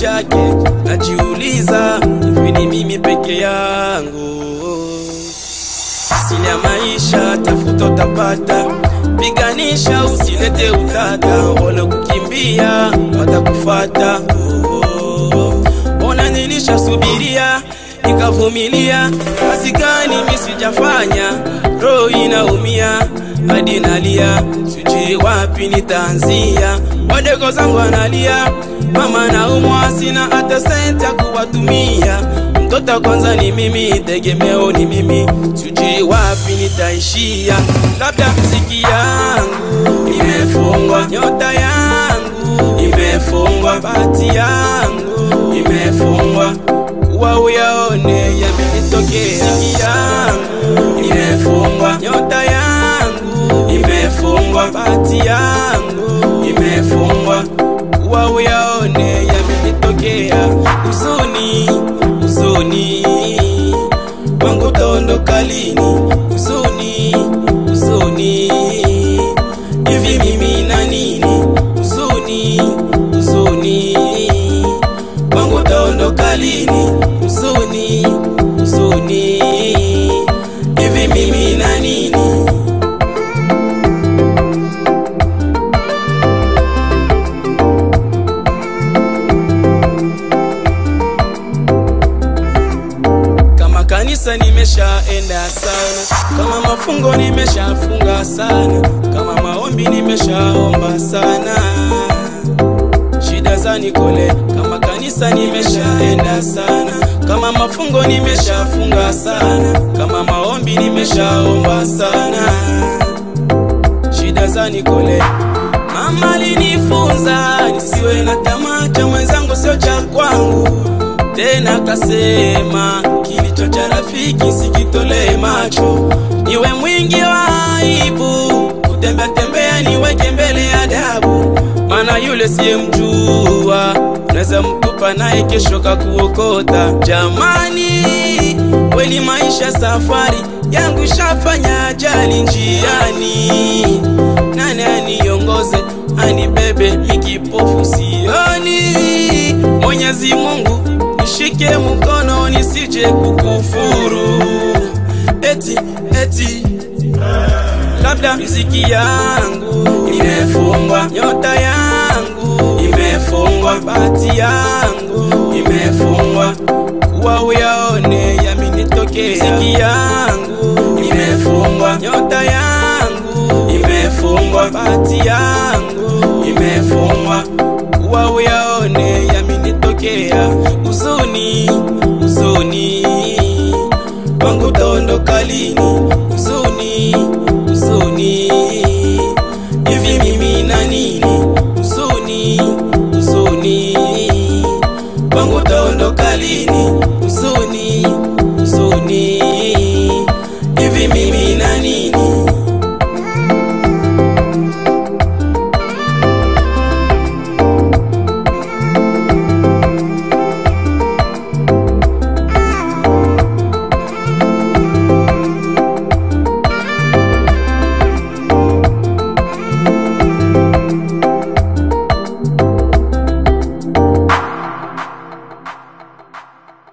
chake, najiuliza hivi ni mimi peke yangu? Asili ya maisha, tafuta utapata, piganisha usilete utata, wale kukimbia watakufata. Oh, Ona nilishasubiria nikavumilia, kazi gani mimi sijafanya, roho inaumia hadi nalia, sijui wapi nitaanzia. Wadogo zangu analia, mama naumwa, sina hata senti ya kuwatumia. Mtoto kwanza ni mimi, tegemeo ni mimi, sijui wapi nitaishia. Labda riziki yangu imefungwa, nyota yangu imefungwa, bahati yangu imefungwa, kuwa uyaone yamenitokea. Riziki yangu imefungwa, nyota yangu imefungwa, bahati yangu imefungwa, kuwa uyaone yamenitokea. Huzuni, huzuni wangu utaondoka lini? Huzuni, huzuni hivi mimi na nini? Huzuni, huzuni wangu utaondoka lini? Huzuni, huzuni hivi mimi na nini? Kama kanisa nimeshaenda sana, kama mafungo nimeshafunga sana, kama maombi nimeshaomba sana, shida za nikole. Kama kanisa nimeshaenda sana, kama mafungo nimeshafunga sana, kama maombi nimeshaomba sana, shida za nikole. Mama alinifunza nisiwe na tamaa, cha mwenzangu sio cha kwangu tena kasema kilicho cha rafiki sikitolee macho, niwe mwingi wa aibu, kutembea tembea niweke mbele ya adabu, maana yule siyemjua naweza mtupa naye kesho kakuokota. Jamani, kweli maisha safari yangu shafanya ajali njiani, nani aniongoze anibebe mikipofu sioni, Mwenyezi Mungu nishike mkono nisije kukufuru, eti eti labda riziki yangu imefungwa, nyota yangu imefungwa, bahati yangu imefungwa, kuwa uyaone yamenitokea. Riziki yangu imefungwa, nyota yangu imefungwa, bahati yangu imefungwa, kuwa uyaone yamenitokea. Huzuni, huzuni wangu utaondoka lini?